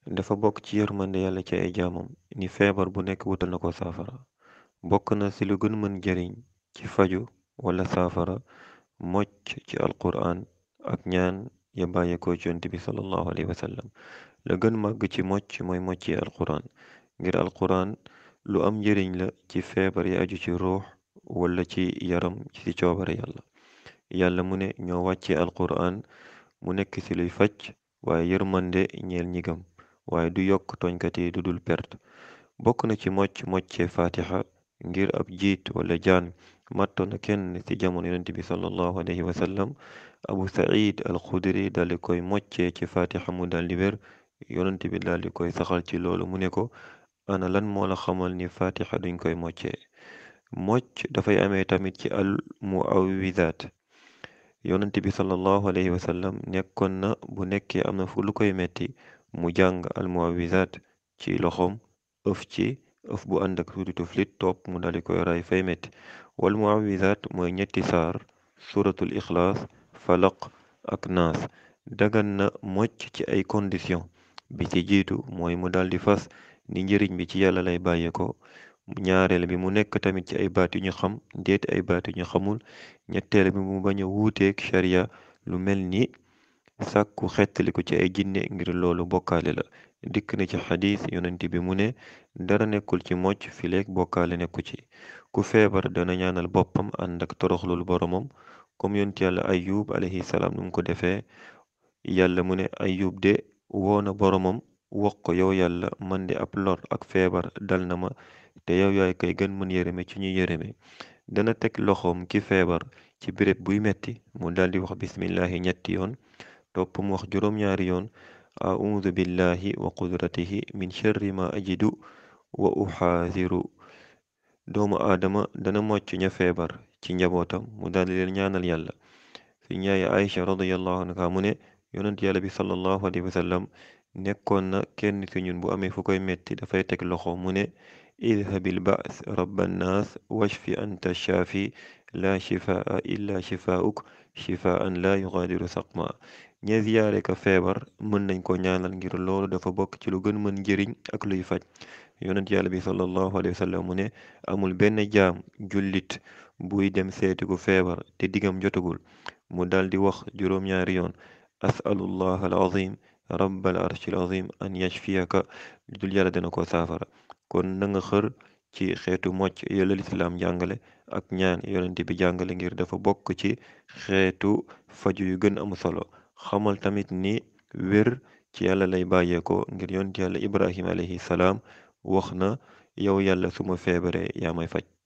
dafa bokk ci yërmande yàlla ci ay jaamam ni feebar bu nekk wutal na ko saafara bokk na ci lu gën mën jariñ ci faju wala saafara mocc ci alquraan ak ñaan ya bàyyeekoo ci yonent bi sallallahu alayhi wa sallam la gën màgg ci mocc mooy mocc yi alquraan ngir alquraan lu am njëriñ la ci feebar yi aju ci ruux wala ci yaram ci coobare yàlla yàlla mu ne ñoo wàccee alquraan mu nekk ci luy faj waaye yërmande ñeel ñi gëm waaye du yokk tooñkat yi du dul perte bokk na ci mocc moccee fatiha ngir ab jiit wala jaan mattoon na kenn ci jamono yonent bi sallallahu alayhi wa sallam abu said al xudri daldi koy moccee ci fatiha mu daldi wér yonent bi daldi koy saxal ci loolu mu ne ko ana lan moo la xamal ni fatiha duñ koy moccee mocc dafay amee tamit ci al muawizaat yonent bi sallallahu alayhi wa sallam nekkoon na bu nekkee am na fu lu koy metti mu jàng al muawizaat ci loxoom ëf ci ëf bu ànd ak tuuti tuflit topp mu daldi koy ray fay metti wal muawizaat mooy ñetti saar suratul ixlaas falaq ak naas dagan na mocc ci ay condition bi ci jiitu mooy mu daldi fas ni njëriñ bi ci yàlla lay bàyyeeko ñaareel bi mu nekk tamit ci ay baat yu ñu xam déet ay baat yu ñu xamul ñetteel bi mu bañ a wuuteeg sharia lu mel ni sàkku xettaliku ci ay jinne ngir loolu bokkaale la dikk na ci xadis yonent bi mu ne dara nekkul ci mocc fileeg bokkaale nekku ci ku feebar dana ñaanal boppam ànd ak toroxlul boromam comme yonent yàlla ayub alayhi salaam nu mu ko defee yàlla mu ne ayub de woona boromam wax ko yow yàlla man de ab lor ak feebar dal na ma te yow yaay kay gën mën yërëme ci ñuy yërëme dana teg loxoom ki feebar ci béréb buy metti mu daldi wax bismillahi ñetti yoon topp mu wax juróom-ñaari yoon audu billahi wa qudratihi min sharri ma ajidu wa uxaasiru doomu aadama dana mocc ña feebar ci njabootam mu daldi leen ñaanal yàlla si ñaaye aïcha radiyallahu anha mu ne yonent yàlla bi sallallahu alayhi wa sallam nekkoon na kenn ci ñun bu amee fu koy metti dafay teg loxo mu ne idhabil ba's rabban naas washfi anta shaafi la shifaa illa shifaa'uk shifaan la yughadiru saqma ña ziyaare ka feebar mën nañ ko ñaanal ngir loolu dafa bokk ci lu gën mën njëriñ ak luy faj yonent yàlla bi sallallahu alayhi wa sallam mu ne amul benn jaam jullit buy dem seeti ku feebar te digam jotagul mu daldi wax juróom-ñaari yoon asalullah al azim rabbal arshil azim an yashfiyaka lu dul yàlla dana ko saafara kon na nga xër ci xeetu mocc yàlla lislaam jàngale ak ñaan yonent bi jàngale ngir dafa bokk ci xeetu faju yu gën am solo xamal tamit ni wér ci yàlla lay bàyyeeko ngir yonent yàlla ibrahim alayhi salaam wax na yow yàlla suma feebaree yaa may faj